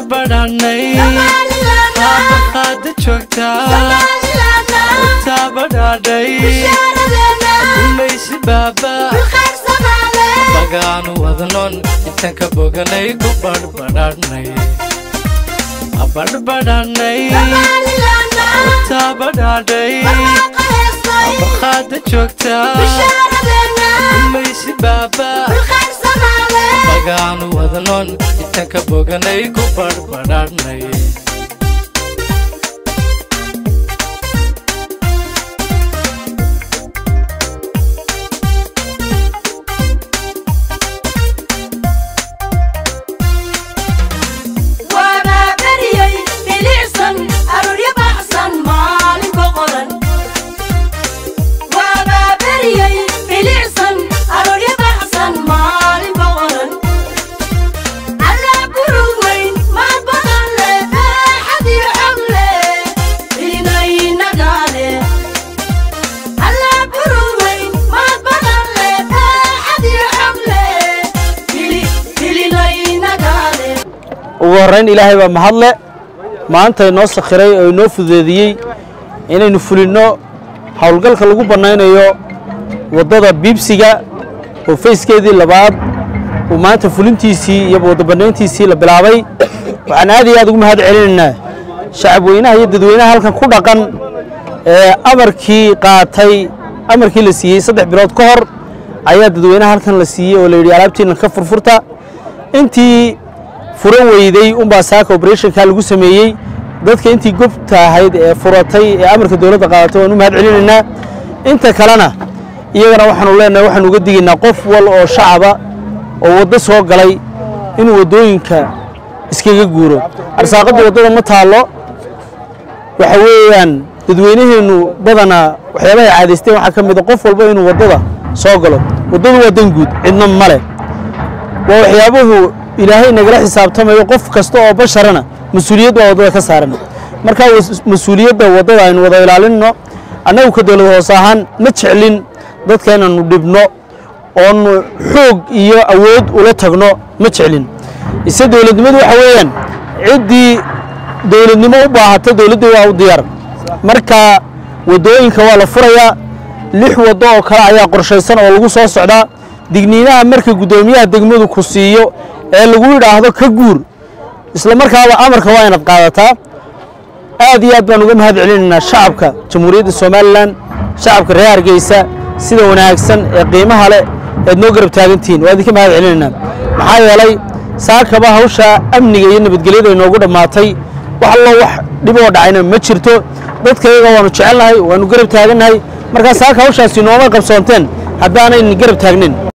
badhanay qaada joogtaa taabadhaadhay umaysi baaba bagaanu wadnon intaan ka boganay ku badhbadhanay badhbadhanay taabadhaadhay qaada joogtaa umaysi baaba bagaanu wadnon intaan ka boganay ku badhbadhanay ugu horrayn ilaahay baa mahadle maanta inoo sakhiray oo inoo fudeediyey inaynu fulinno howlgalka lagu bannaynayo waddada biibsiga oo fayskeedii labaad uu maanta fulintiisii iyo waddabannayntiisii la bilaabay waxaan aad iyo aad ugu mahad celinaynaa shacab weynaha iyo dadweynaha halkan ku dhaqan ee amarkii qaatay amarkii la siiyey saddex bilood ka hor ayaa dadweynaha halkan la siiyey oo la yidhi alaabtiinna ka furfurta intii furan weyday unbaa saaka operationka lagu sameeyey dadka intii gobta ahayd ee furatay ee amarka dowladda qaadatay waan u mahad celinaynaa inta kalena iyagana waxaanu leenahay waxaanu uga digaynaa qof wal oo shacaba oo waddo soo galay inuu waddooyinka iskaga guuro arsaaqadda waddada ma taallo waxa weeyaan dadweynaheennu badanaa waxyaabahay caadaysteen waxaa ka mid a qof walba inuu waddada soo galo waddadu waa dan guud cidna ma leh waa waxyaabuhu ilaahay nagala xisaabtamayo qof kasta oo basharana mas-uuliyad baa waddada ka saaran marka mas-uuliyadda waddada aynu wada ilaalinno annagu ka dowlad hoos ahaan ma jeclin dadka inaannu dhibno oonu xoog iyo awood ula tagno ma jeclin ise dowladnimadu waxa weeyaan ciddii dowladnimo u baahata dowladdii waa u diyaar marka waddooyinka waa la furayaa lix waddo oo kale ayaa qorshaysan oo lagu soo socdaa digniinaha marka guddoomiyaha degmadu ku siiyo ee lagu yidhaahdo ka guur isla markaaba amarka waa inaad qaadataa aad iyo aad baan uga mahad celinaynaa shacabka jamhuuriyadda somalilan shacabka reer hargeysa sida wanaagsan ee qiimaha leh eed noo garab taagantihiin waa idinka mahad celinaynaa maxaa yeelay saakaba hawsha amniga iyo nabadgelyada inoogu dhammaatay wax allo wax dhiboo dhacayna ma jirto dadka iyaga waanu jecelnahay waanu garab taagannahay markaa saaka hawshaasi nooma qabsoonteen haddaanayna garab taagnin